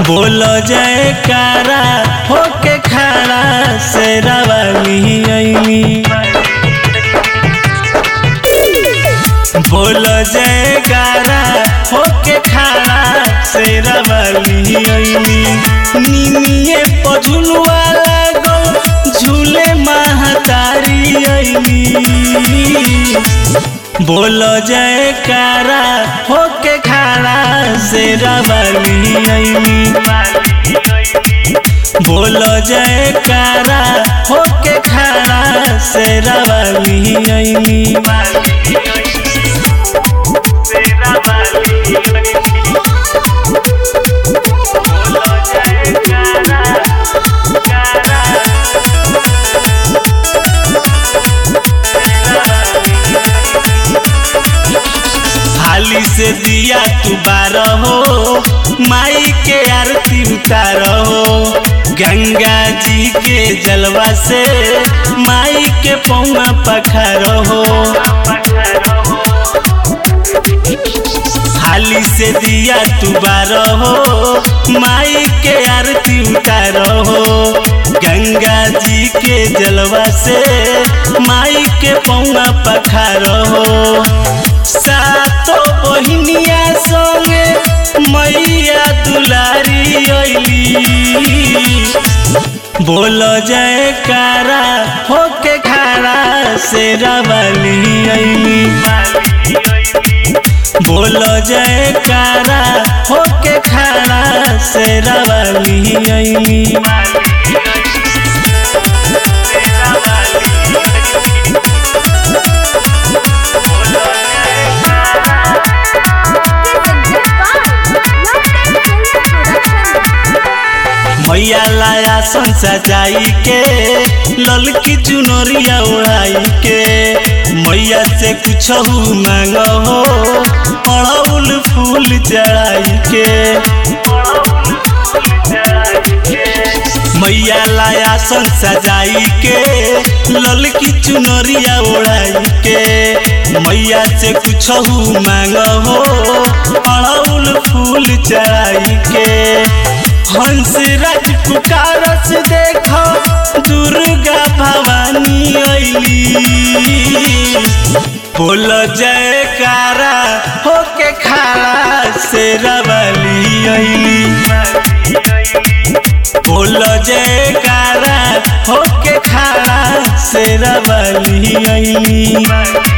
बोलो जयकारा होके खड़ा शेरा वाली अइली बोलो जयकारा होके खड़ा शेरा वाली अइली निमिये पझुलवा लागल झूले महतारी अइली बोलो जयकारा होके खड़ा शेरा वाली अइली बोलो जयकारा होके खड़ा शेरा वाली अइली थाली से दिया तू बारह हो माई के आरती उतार हो गंगा जी के जलवा से माई के पौवा पखार हो थाली से दिया तू बारह हो माई के आरती उतार हो गंगा जी के जलवा से माई के पौवा पखार हो सातो बहिनिया संगे मैया दुलारी अइली बोलो जयकारा होके खड़ा शेरा वाली अइली बोलो जयकारा होके खड़ा शेरा वाली अइली मैया लाया सन सजाई के ललकी चुनरिया उड़ाई के मैया से कुछ मांग हो अड़उल फूल चढ़ाई के मैया लाया सन सजाई के ललकी चुनरिया उड़ाई के मैया से कुछ मांग हो अड़उल फूल चढ़ाई के हंस राज पुकारस देखो दुर्गा भवानी अइली बोल जयकारा होके खड़ा शेरा वाली अइली बोल जयकारा होके खड़ा शेरा वाली अइली